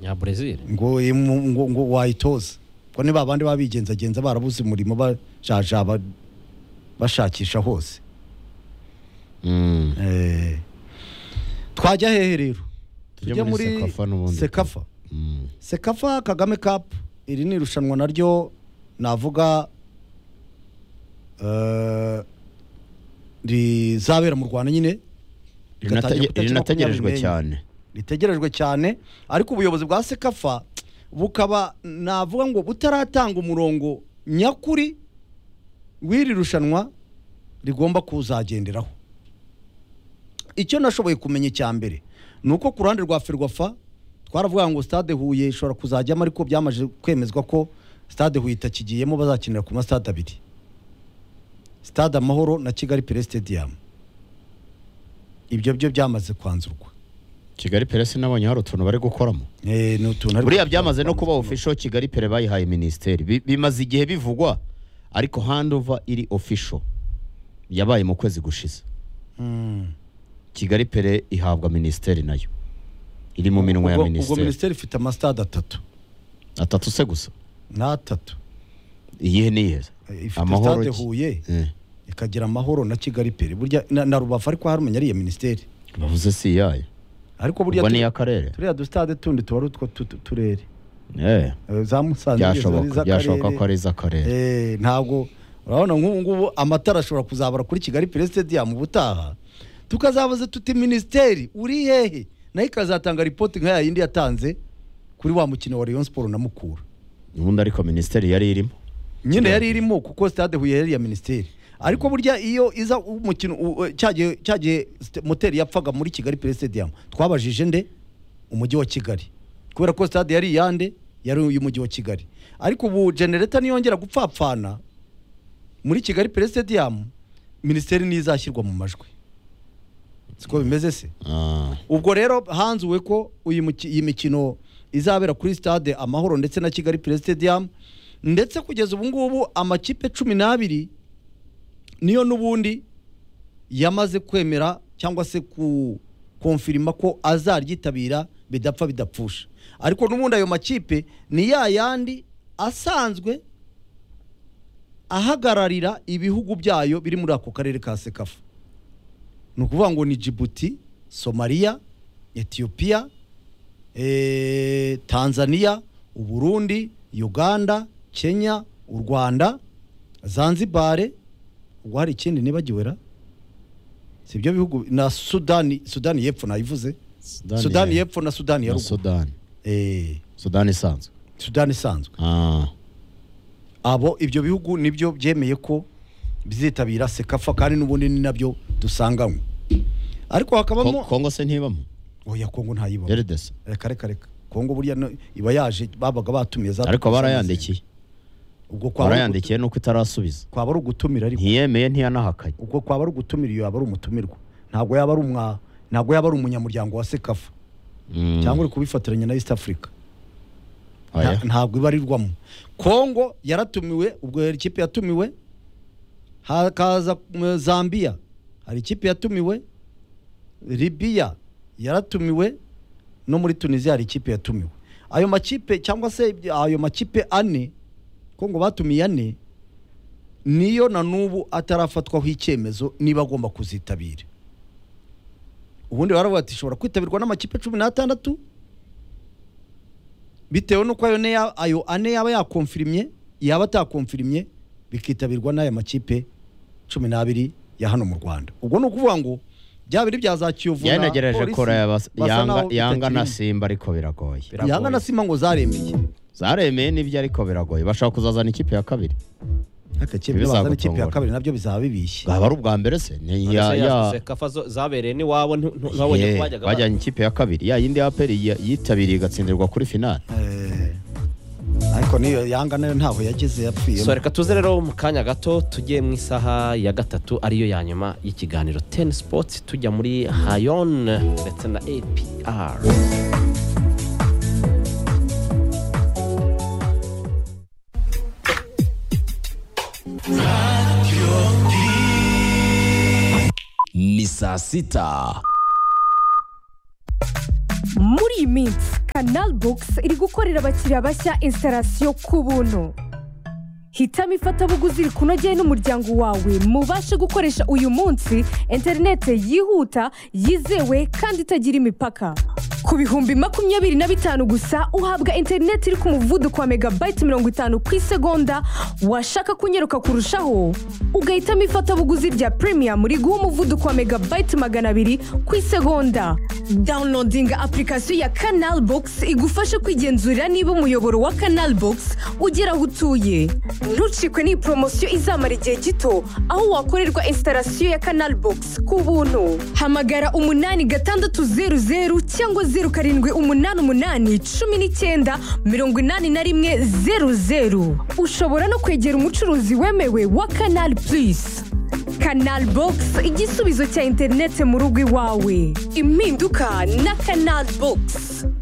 nya Brazil ngo imu- ngo ngo wayitoza ko ni babandi babigenzagenza barabuze umurimo bajaja ba- bashakisha hose mm. Eh, twajya hehe rero Tujye muri Sekafa n'ubundi. sekafa Mm. sekafa kagame cup iri ni irushanwa naryo navuga eh, rizabera mu rwanda nyine rigatangira ku Rinataje- itariki rinategerejwe makumyabiri cyane ritegerejwe cyane ariko ubuyobozi bwa sekafa bukaba navuga ngo butaratanga umurongo nyakuri w'iri rushanwa rigomba kuzagenderaho icyo nashoboye kumenya icya mbere ni uko ku ruhande rwa ferwafa twaravuga ngo stade huye ishobora kuzajyamo ariko byamaze kwemezwa ko stade huye itakigiyemo bazakinira ku masitade abiri stade amahoro na kigali pere stadium ibyo byo byamaze kwanzurwa kigali pere sinabonye hari utuntu bari gukoramo Eh, ni utuntu ariko- buriya byamaze no kuba official kigali pere bayihaye minisiteri Bi- bimaze igihe bivugwa ariko handover iri official yabaye mu kwezi gushize Mm. kigali pere ihabwa minisiteri nayo iri mu minwa ya ubwo ubwo minisiteri minisiteri ifite amasitade atatu atatu se gusa n'atatu iyihe niyihe Eh, ifite amahoro stade ki- huye Eh, ikagira amahoro na kigali pere burya na, na rubavu ariko harumenya ariya minisiteri bavuze si iyayo ariko burya ubwo ni tu- iy'akarere turiya dusitade tundi tuba ari utwo tu- tu- turere Eh, Eh, za musanze byashoboka byashoboka ko ari iz'akarere Eh, ntabwo urabona nk'ubu ngubu amatara ashobora kuzabara kuri kigali pere stadium ubutaha tukazabaza tuti minisiteri uri hehe nayo ikazatanga ripoti nka ya yindi yatanze kuri wa mukino wa rayon sport na mukura ubundi ariko minisiteri yari irimo nyine yari irimo kuko stade huye yari iya minisiteri ariko burya iyo iza umukino u- u- cya gihe- cya gihe st- moteri yapfaga muri kigali pere stadium twabajije nde umujyi wa kigali kubera ko stade yari iyande yari iy'umujyi wa kigali ariko ubu genereta niyongera gupfapfana muri kigali pere stadium minisiteri niyo izashyirwa mu majwi siko bimeze se Ah, ubwo rero hanzuwe ko uyu muki- iyi mikino izabera kuri stade amahoro ndetse na kigali pire stadium ndetse kugeza ubu ngubu amakipe cumi n'abiri niyo n'ubundi yamaze kwemera cyangwa se ku konfirima ko azaryitabira bidapfa bidapfusha ariko n'ubundi ayo makipe ni ya yandi asanzwe ahagararira ibihugu byayo biri muri ako karere ka sekafa ni ukuvuga ngo ni Djibouti somaliya etiyopiya eh, tanzania uburundi uganda kenya u rwanda zanzibare ubwo hari ikindi nibagiwe ra si ibyo bihugu na sudani sudani y'epfo nayivuze Sudani- sudani y'epfo na sudani ya na ruguru sudani Eh, sudani isanzwe sudani isanzwe Ah, abo ibyo bihugu nibyo byemeye ko bizitabira sekafa kandi n'ubundi ni nabyo dusanganywe ariko Ko- hakabamo kongo se ntibamo oya kongo ntayibamo rdc reka reka reka kongo burya no- iba yaje babaga batumiye za ariko barayandikiye ubwo kwaba ari ugutu- barayandikiye nuko itarasubiza kwaba ari ugutumira ariko ntiyemeye ntiyanahakanye ubwo kwaba ari ugutumira iyo yaba ari umutumirwa ntabwo yaba ari umwa ntabwo yaba ari umunyamuryango wa sekafa Mm, cyangwa uri kubifatiranya na east africa oya. Nta- ntabwo ibarirwamo kongo yaratumiwe ubwo hari ikipe yatumiwe hakaza mm, zambia hari ikipe yatumiwe libiya yaratumiwe no muri tunisia hari ikipe yatumiwe ayo makipe cyangwa se ibyo- ayo makipe ane kongo batumiye ane niyo na n'ubu atarafatwaho icyemezo niba agomba kuzitabira ubundi baravuga ati ishobora kwitabirwa n'amakipe cumi n'atandatu bitewe n'uko ayo, ne ya- ayo ane yaba yakonfirimye yaba atakonfirimye bikitabirwa n'aya makipe cumi n'abiri ya hano mu rwanda ubwo ni ukuvuga ngo bya biri bya za kiyovu na yanagereje polisi kora basa yanga naho yanga na bitakirimo. simba ariko biragoye yanga na sima ngo zaremeye zaremeye n'ibyo ariko biragoye bashaka kuzazana ikipe ya kabiri akakebe Bizagutungura. bazana ikipe ya kabiri nabyo bizaba bibishye bwaba ari ubwa mbere se Ni iya- ya- sekafa zo- zabereye ni wabo ntabonye Yeah, ko bajyaga ba- bajyanye ikipe ya kabiri ya yindi ya aperi ya- yitabiriye igatsindirwa kuri finali Eh, ariko niyo yanga nayo ntaho yageze yapfiyemo so reka tuze rero mu kanya gato tujye mu isaha ya gatatu ariyo ya nyuma y'ikiganiro ten sports tujya muri hayon ndetse na apr ni saa sita muri iyi minsi kanal bogisi iri gukorera abakiriya bashya instalasiyo ku buntu hitamo ifatabuguzi rikunogeye n'umuryango wawe mubashe gukoresha uyu munsi interinete yihuta yizewe kandi itagira imipaka ku bihumbi makumyabiri na bitanu gusa uhabwa interinete iri ku muvuduko wa megabayiti mirongo itanu ku isegonda washaka kunyaruka kurushaho ugahitamo ifatabuguzi rya premium riguha umuvuduko wa megabayiti magana abiri ku isegonda dawunodinga apurikasiyo ya kanal bogisi igufasha kwigenzurira niba umuyoboro wa kanal bogisi ugera aho utuye ntucikwe n'iyi poromosiyo izamara igihe gito aho wakorerwa instalasiyo ya kanal bogisi ku buntu hamagara umunani gatandatu zeru zeru cyangwa zeru karindwi umunani umunani cumi n'icyenda mirongo inani na rimwe zeru zeru ushobora no kwegera umucuruzi wemewe wa kanal purisi kanal bogisi igisubizo cya interinete mu rugo iwawe impinduka na kanal bogisi